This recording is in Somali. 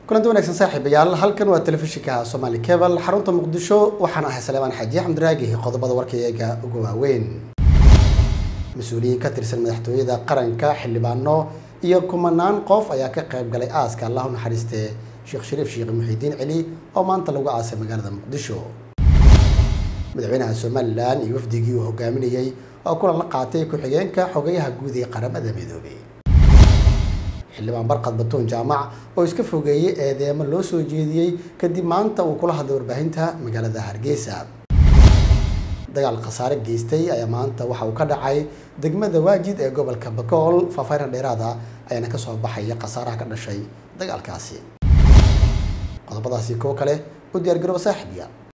kulanti wanaagsan saaxiibayaal halkan waa telefishinka somaali cebal xarunta muqdisho waxaan ahay saleemaan xaaji axmed raagi qodobada warkayaga ugu waaweyn mas-uuliyiin ka tirsan madaxtooyada qaranka xildhibaano iyo kumanaan qof ayaa ka qayb galay aaska allahu naxariistee sheekh shariif sheekh muxiidiin celi oo maanta lagu aasay magaalada muqdisho madaxweynaha somalilan iyo wafdigii uu hogaaminayey oo kulan la qaatay ku-xigeenka xogeyaha guud ee qaramada midoobay xildhibaan barqad batuun jaamac oo iska fogeeyey eedeemo loo soo jeediyey kadib maanta uu kula hadlay warbaahinta magaalada hargeysa dagaal khasaare geystay ayaa maanta waxa uu ka dhacay degmada waajid ee gobolka bakool faahfaahin dheeraada ayaana kasoo baxaya khasaaraha ka dhashay dagaalkaasi qodobadaasi kuwo kale u diyaar garooba saaxiibiya